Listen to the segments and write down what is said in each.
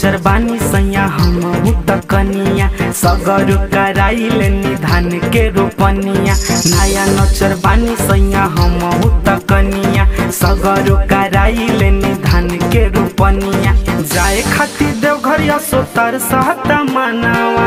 नचर बानी सैया हम त कनिया सगर कराइल निधान के रोपनिया नया नचर बानी सैया हम त कनिया सगर कराइल निधान के रोपनिया जाए खातिर देवघर सोतर सहता मनावा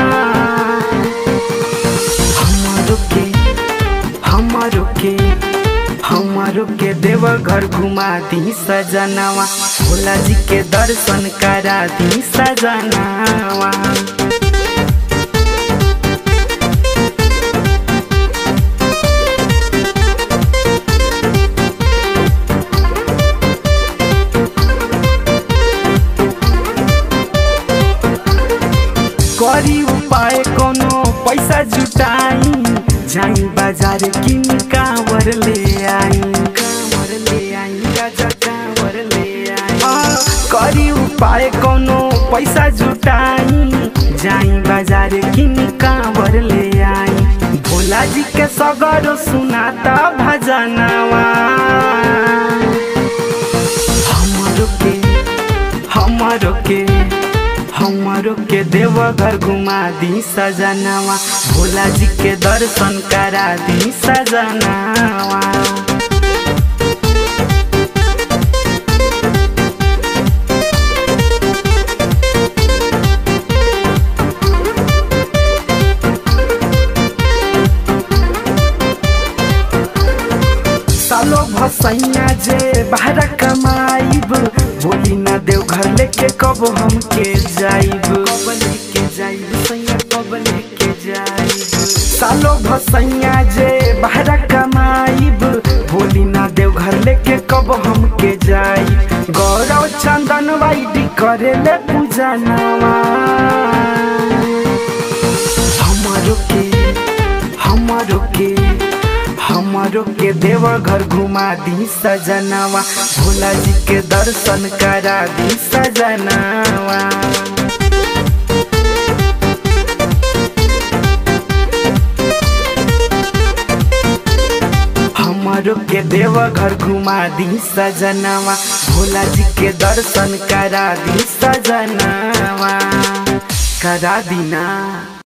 हमारो के हमारो के हमारो के देवघर घुमा दी सजनावा भोला जी के दर्शन करा दी सजनावा करी उपाय कोनो पैसा जुटाई जाई बाजार किन कांवर ले आई कांवर ले आई गाजा कांवर ले आई आ, करी उपाय कोनो पैसा जुटाई जाई बाजार किन कांवर ले आई भोला जी के सगर सुनाता भजनवा हमारो के हमारो के हमारो के देवघर घुमा दी सजनावा भोला जी के दर्शन करा दी सजनावा सालो भसैया जे बाहर कमाइब बोली ना देव घर लेके कब हमके जाइब कब लेके जाइब सैया कब लेके जाइब सालो भसैया जे बाहर कमाइब बोली ना देव घर लेके कब हमके जाइब गौरव चंदन वाइडी करे ले पूजा नवा हमारो के हमारो के हमारो के देवघर घुमा दी सजनावा भोला जी के दर्शन करा दी सजनावा हमारो के देवघर घुमा दी सजनावा भोला जी के दर्शन करा दी सजनावा करा दी ना